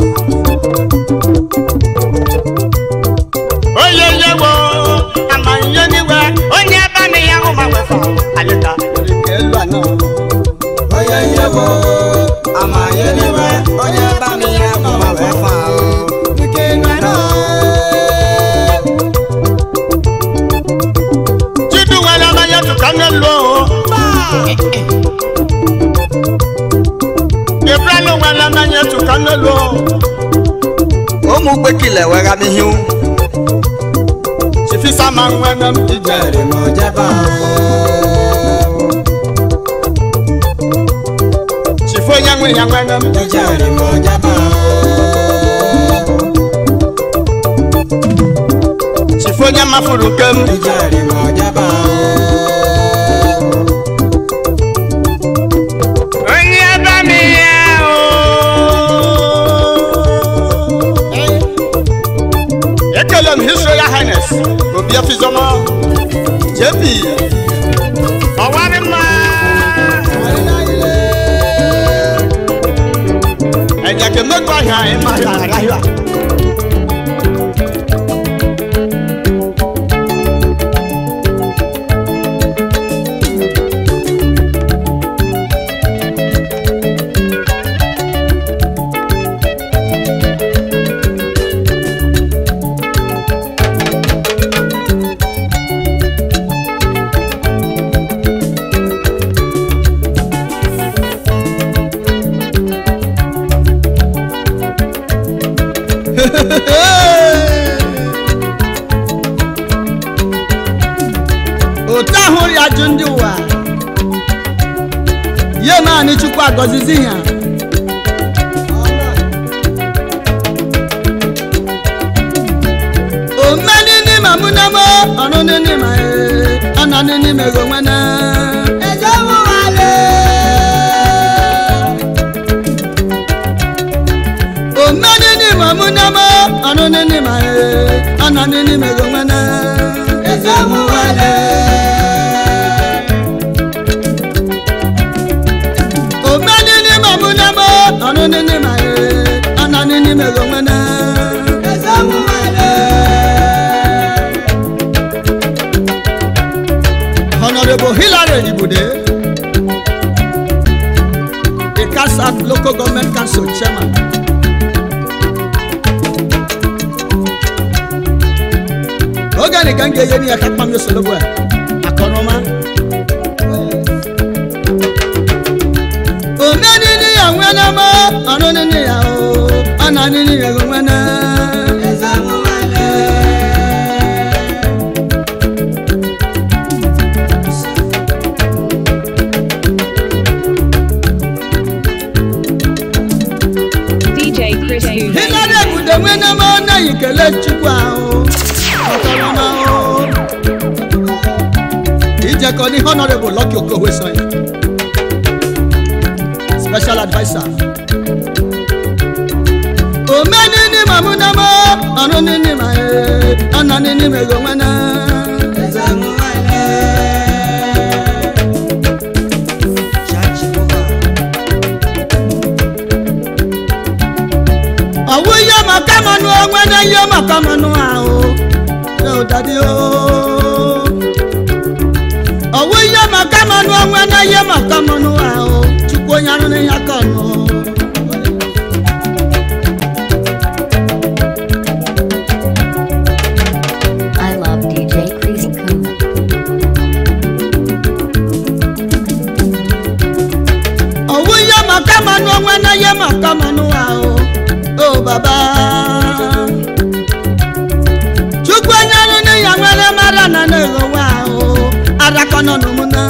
onye yewo amanye n'iwe onye ebe na ya hụ ma wefa alịta nke elu anọ onye nyewo amanye n'iwe onye bami ya mama wee fa nke nwanọ chidu nwere amanye tụka n'elu ibrahim nwere amanye tụka n'elu ụmụ gbekile wegha n'ihu chifisa ma nwere m ijere m ojeba chifu onye nwe ya nwere m ijere m ojeba chifu onye mafuru nke m ijere m ojeba onye ebe na ya ekele m his royal highness obi afizoma jp ọwarị mma ẹ̀jẹ̀ kì í mẹ́kọ̀ọ́ àyà ẹ̀ máa yà ráyà. otu ahụ ya jụ ndị ụwa ye naanị chukwu agọzizi ya omeni n'ime mụ na mo ọrụ n'ime ọ nọ n'ime go nwene omeni n'ime mụ na mo ọrụ n'ime ọ nọ n'ime go nwene omeni n'ime mụ na mo ọrụ n'ime ọ nọ n'ime go nwene Honorable Hilary Ibude, the CASAP Local Government Council Chairman. Oge ni kan ga-enye ni ya ka kpam yo solo gwa akọnọma. Omeni ni ya nwene mo, ọnụ ni ya o, ọ na ni ni ya nwene. DJ Chris Gume. Hilary Ibude nwene mo na yi kele Chukwu ahụ. Ọkọnọma o. Ijekọ ni Honorable Lucky Okowe Sanya. Special adviser. Omeni ni mamu na mo, ọ̀nù ni ni ma ye, ọ̀nà ni ni me go nwene. Ọ̀wú yẹ mọ̀ kámọ́nù o, nwene yẹ mọ̀ kámọ́nù a o, yóò dàbí o. Ọ̀wú yẹ mọ̀ kámọ́nù o, nwene yẹ mọ̀ kámọ́nù a o, Chukwu onye arụ n'ihe aka ọnụ. I love DJ Chris Kuma. Ọ̀wú yẹ mọ̀ kámọ́nù o, nwene yẹ mọ̀ kámọ́nù a o, o bàbá. Chukwu onye arụ n'ihe nwere mara na na-eghọ wa o, adakọ nọ n'ụmụ na.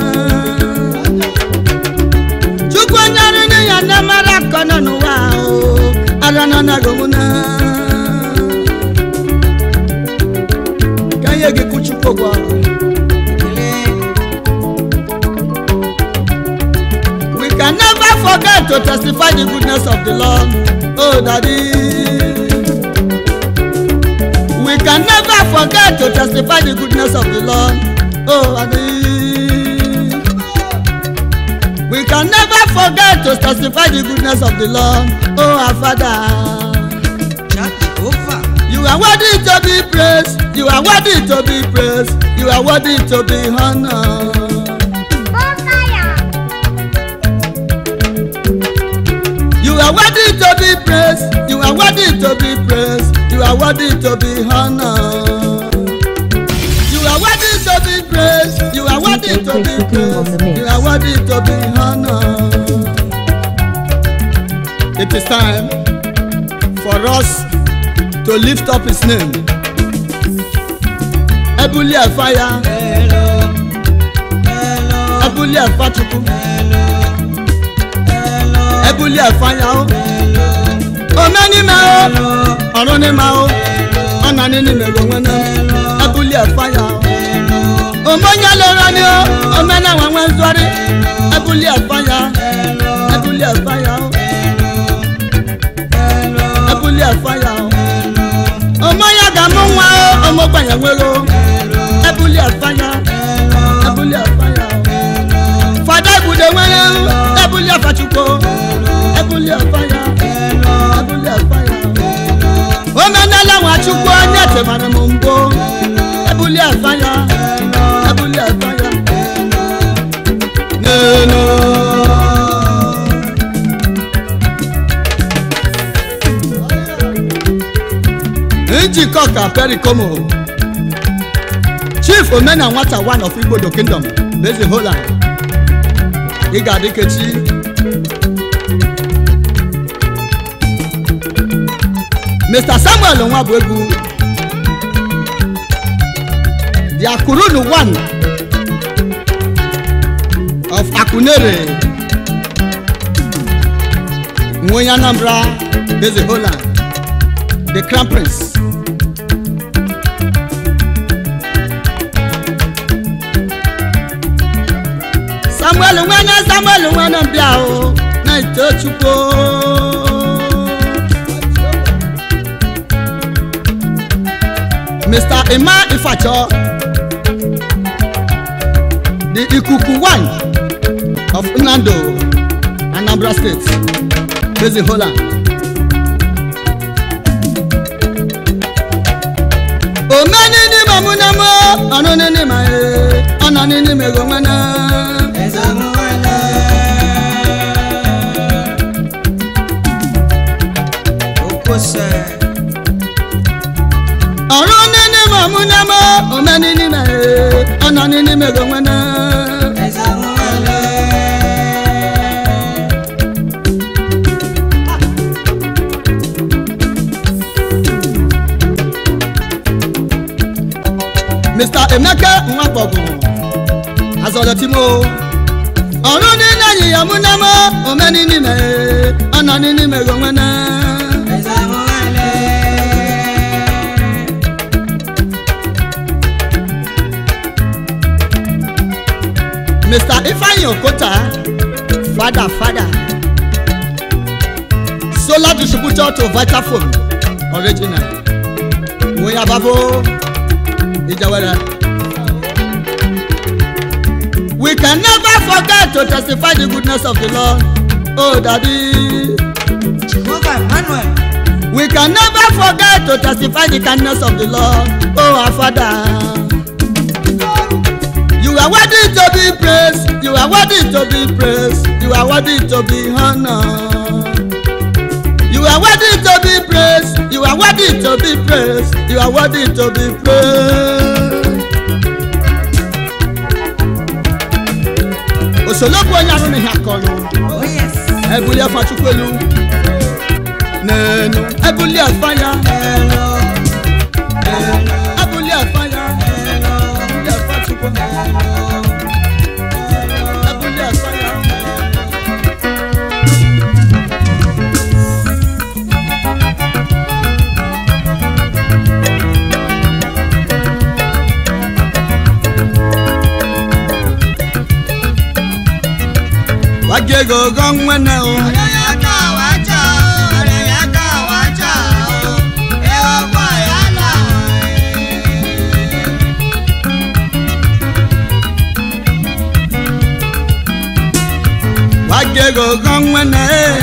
Chukwu onye arụ n'ihe na mara akọ nọ n'ụwa o, ara nọ na gị na. Ka ihe gị kwụ Chukwu ụgwọ. We can never forget to testify the goodness of the Lord. Oh, Daddy. We can never forget to testify the goodness of the Lord. Oh, Daddy. We can never forget to testify the goodness of the Lord. Oh, our Father. Jehovah. You are worthy to be praised. You are worthy to be praised. You are worthy to be honored. You are worthy to be praised. You are worthy to be praised. You are worthy to be honored. You are worthy to be praised. You are worthy to be praised. You are worthy to be honored. It is time for us to lift up his name. Ebuli Afaya, Hello. Hello. Ebuli Afachukwu, Hello. Ebuli Afaya o. Hello. Omenime o, Hello. ọ̀run ni ma o, ọ̀nà ni ni mèrò wọn náà. Ebuli Afaya o. Omonye lera ni o, omena wọn wọn zọrí. Ebuli Afaya, Ebuli Afaya o, Ebuli Afaya o. Omonye ga-amụ nwa o, ọmọgbanye nwere o. Ebuli Afaya, Ebuli Afaya o. Fada Ebude nwere o, Ebuli Afachukwu o. Ebuli Afaya, Ebuli Afaya o. Omenala Nwachukwu onye temara m mbụ. Ebuli Afaya, Ebuli Afaya. N'elu. njikọ ka perikomo chief omena nwata one of igbodo kingdom beze holland ị ga-adị kechi mr samuel nwa bụ egwu the akurunu one of akunere nwe onye anambra beze holland the crown prince samuel nwene samuel nwene bịa o na-eto chukwu mr emma ifacho the ikuku one of nnando anambra state based in holland omeni n'ime ọmụnamo ọnụ n'ime e ọnọ n'ime ego nwene Ezemuele. Okose. ọrụ n'ime ọmụnamo omeni n'ime e ọnọ n'ime ego nwene Ezemuele. mr emeka nwakpọgụ azọlọtimo ọrụ niile anyị ya mụnamo omeni n'ime e ọnọ n'ime ego nwene Ezemuele. mr ifeanyi okota fada fada solar distributor to vitafoam original wọ́n ababo ìjàwẹ́rẹ́. we can never forget to testify the goodness of the lord oh daddy. Jehovah Emmanuel. we can never forget to testify the kindness of the lord oh our father. You are worthy to be praised. You are worthy to be praised. You are worthy to be honored. You are worthy to be praised. You are worthy to be praised. You are worthy to be praised. Òṣèlógún onye arụ n'ihe akọrọ. Oh yes. Ebuli afa Chukwelu. N'enu. Ebuli afa ya. Hello. Hello. Ebuli afa ya. Hello. Ebuli afa Chukwu. Ebuli afa ya. Wagego gong nwene o. wagego gọnwene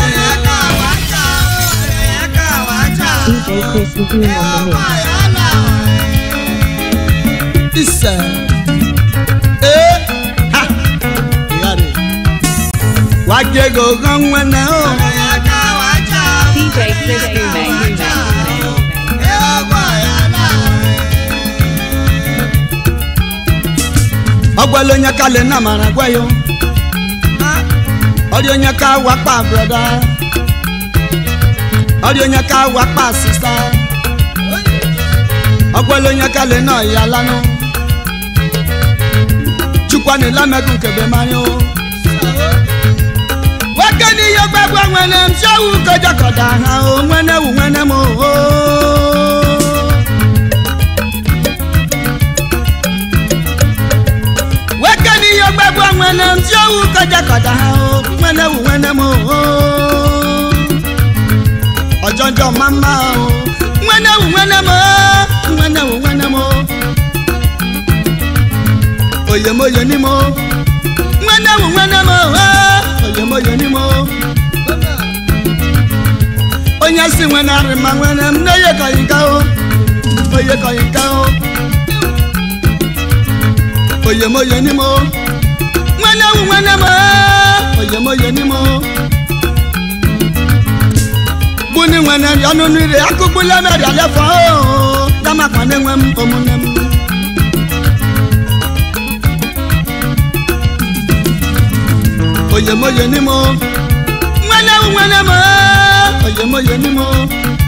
DJ Chris Lagoon on the mix. ise ee ha yari wagego gọnwene o DJ Chris Gume. ọgbẹlẹ onye ka le na mara gwa yo ọdị onye ka wakpa broda ọdị onye ka wakpa sista ọgbẹlẹ onye ka le na ya lanu chukwani lamẹdun nkebe mari o wake ni ihe gbagbo nwene m siowu kọjakọda ha o nwene wu nwene m o weke n'ihe gbagbo nwene m tí owu kọjakọta ha o nwene wu nwene m o ọjọjọ mama o nwene wu nwene m o nwene wu nwene m o oyemoye ni mo nwene wu nwene m o oyemoye ni mo onye si nwene arịma nwene m n'oyekọghị nka o oyekọghị nka o oyemoye ni mo nwene wu nwene mo oyemoye ni mo buni nwene ọnụ mmiri akụkpụla meri alefọ o damakwa na-enwe m omume m oyemoye ni mo nwene wu nwene mo oyemoye ni mo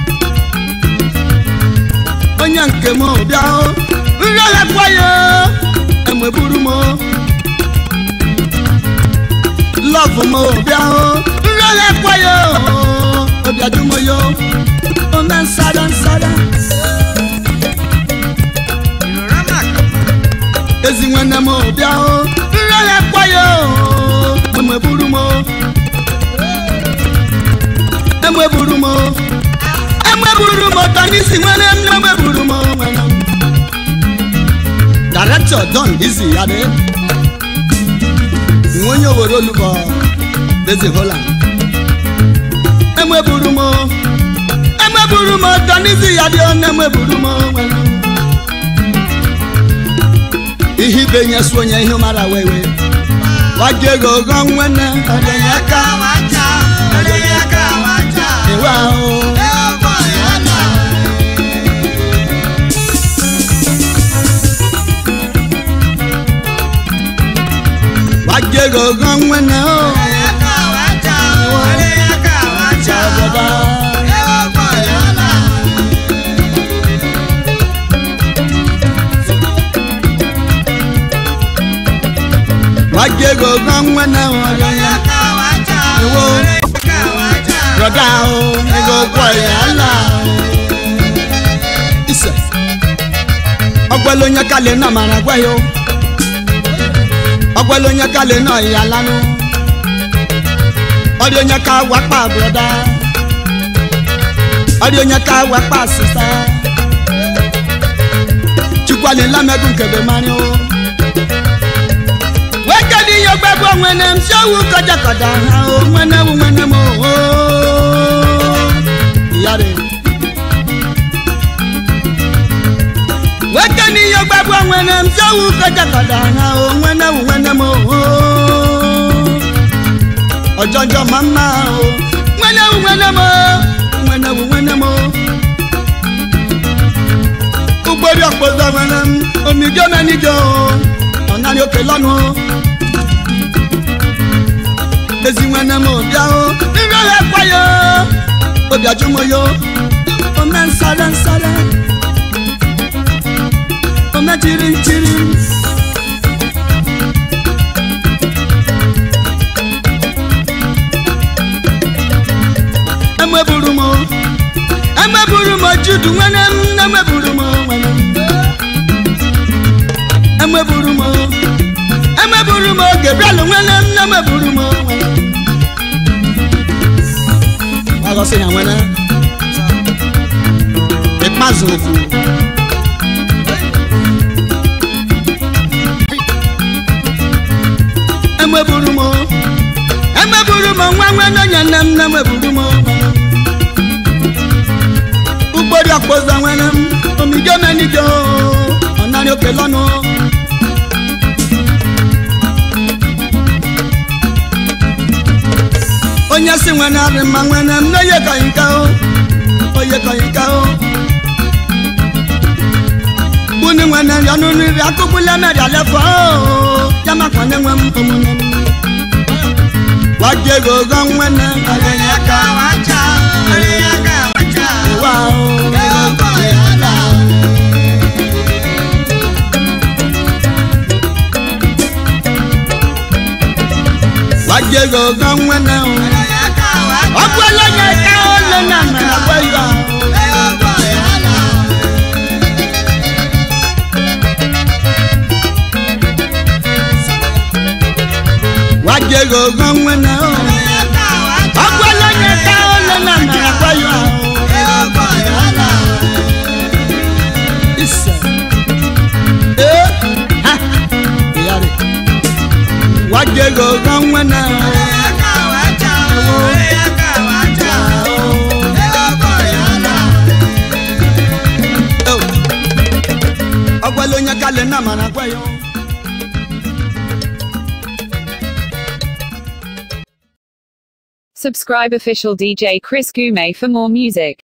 onye nke m bịa o nri ọhịa kwa ya emeburu m lọvụ m bịa o nri ọhịa kwa ya obiadu m yo ome nsada nsada ezi nwanne m bịa o nri ọhịa kwa ya emeburu m emeburu m emeburu m tanisi nwere m emeburu m nwere m director don easy yade nwe onye owere olugbo bezi holland emeburu m emeburu m don easy yade ọ emeburu m nwere m ihe ibe nye su onye ihe mara wewe waje ego ogo nwene ọdịnye aka ewe ahụ waje ego ogo nwene o obodo waje ego ogo nwene o ọdịnye ewo broda o ego kwọ ya ala ise ọgbẹlẹ onye kalẹ náà mara gbẹ yo ọgbẹlẹ onye kalẹ náà ya lanu ọdí onye ká wápá broda ọdí onye ká wápá sista chukwani lamẹdun kẹbẹ mari o wekedi yogbẹgbọ nwene m sewu kọjakọda ha o nwene wu nwene m o yare wekedi yogbẹgbọ nwene m sewu kọjakọda ha o nwene wu nwene m o ọjọjọ mama o nwene wu nwene m o nwene wu nwene m o ugbori ọkpọzọ nwene m omidio menijo o ọ̀nàrí òkè lọ́nu o ezi nwene m bịa o nri ọhịa kwayo obi ajụmoyo ome nsara nsara ome chiri nchiri emeburu m emeburu m judu nwene m emeburu m nwene m emeburu m emeburu m gabriel nwene m emeburu m ọgọsị ya nwene ikpeazụ okwu emeburu m emeburu eburu m nwa nwe n'onye nne m nne m eburu m ugbori ọkpụzọ nwere m omijo menijo ọnarị oke lọnụ onye si nwere arị mma nwere m n'oye kọyịnka o oye kọyịnka o bunu nwere nri ọnụ nri akụkpụle meri alefọ o ya makwa na enwe m omume m wajego ogo nwene Ọ̀rẹ́yàká wá já, ọ̀rẹ́yàká wá já. wa o Ẹ̀yọ́kọ̀ ìyálà. wajego ogo nwene o Ọ̀rẹ́yàká wá já. ọkụ elenye ka ole na mere agwa ya Ẹ̀yọ́kọ̀ ìyálà. wajego ogo nwene o Ọ̀rẹ́yàká wá já. ọkụ elenye ka ole na mere agwa ya Ẹ̀yọ́kọ̀ ìyálà. ise ee ha yari wajego ogo nwene o Ọ̀rẹ́yàká wá já. Ọ̀rẹ́yàká wá já. Ẹ̀yọ́kọ̀ ìyálà. ọgbẹ́lẹ̀ onye kalẹ̀ náà mara agwa ya Subscribe official DJ Chris Gume for more music.